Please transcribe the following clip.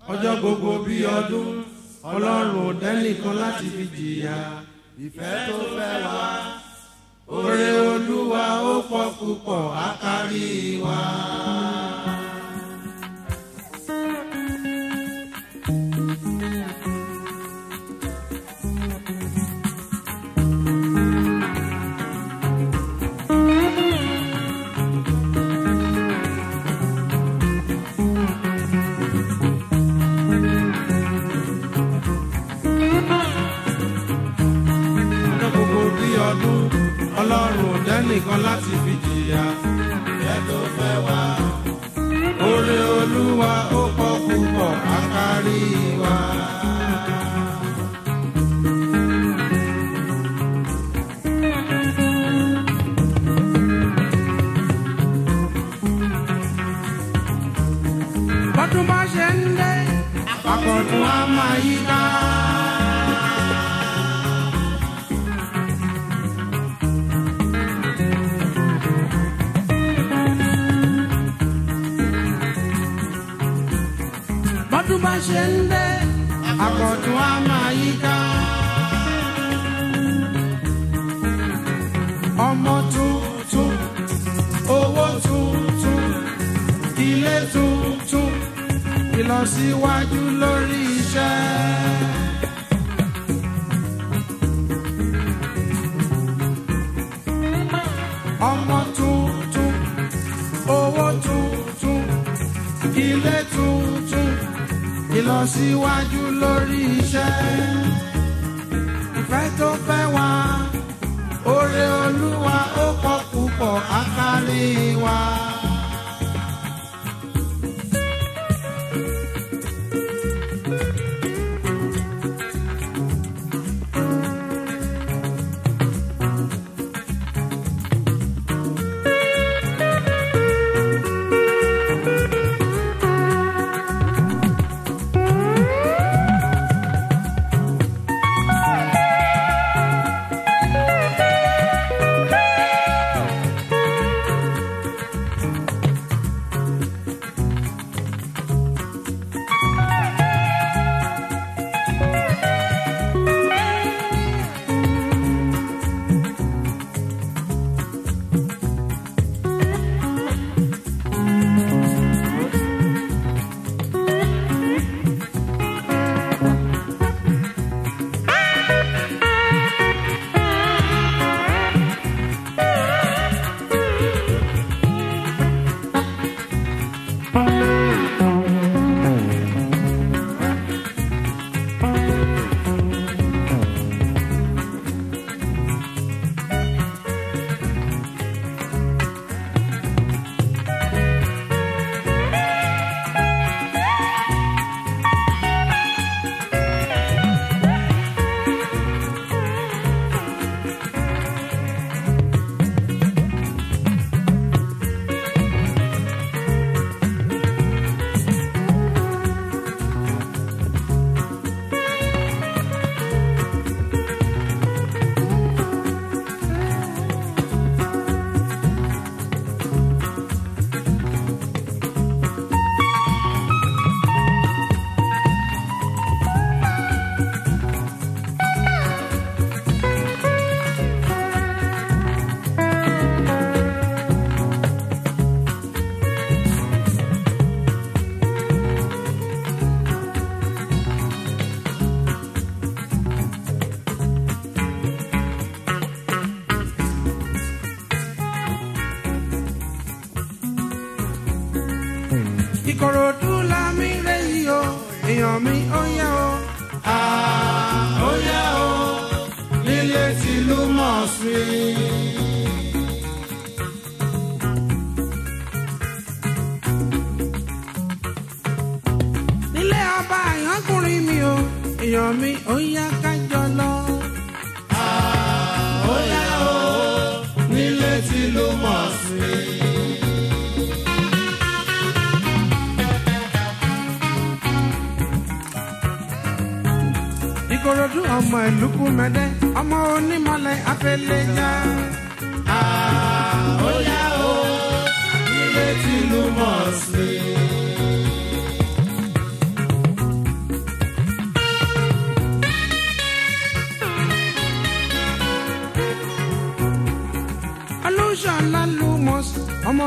ọjọ́ gbogbo bí ọdún ọlọ́run ò dẹ́nìkan láti fi jìyà ìfẹ́ tó fẹ́ wá oore olúwa ó pọ̀ púpọ̀ á kárí wa. ọjọ́ gbogbo bí ọdún ọlọ́run ò dẹ́nìkan láti fi jìyà ìfẹ́ tó fẹ́ wá oore olúwa ó pọ̀ púpọ̀ á kárí wa. bọ́dún bá ṣe ń dé àkọ́tún á máa yí ká. bọ́dún bá ṣe ń dé àkọ́tún á máa yí ká. ọmọ tuntun owó tuntun ilé tuntun ìlọsíwájú lórí iṣẹ́. ọmọ tuntun owó tuntun ilé tuntun ìlọsíwájú lórí iṣẹ́. ìfẹ́ tó fẹ́ wá oore olúwa ó pọ̀ púpọ̀ á kárí wa. ìkòròdú la mi rẹ yìí o èèyàn mi ó yá o. ó yá o nílé tìlú mọ̀ sí i. nílé ọba àyànkùnrin mi o èèyàn mi ó yá kájọ lọ. ó yá o nílé tìlú mọ̀ sí i. ìkòròdú ọmọ ìlúkú mẹdẹ ọmọ onímọ̀lẹ̀ afẹlẹjà. ó yá o ilé tìlú mọ̀ sí.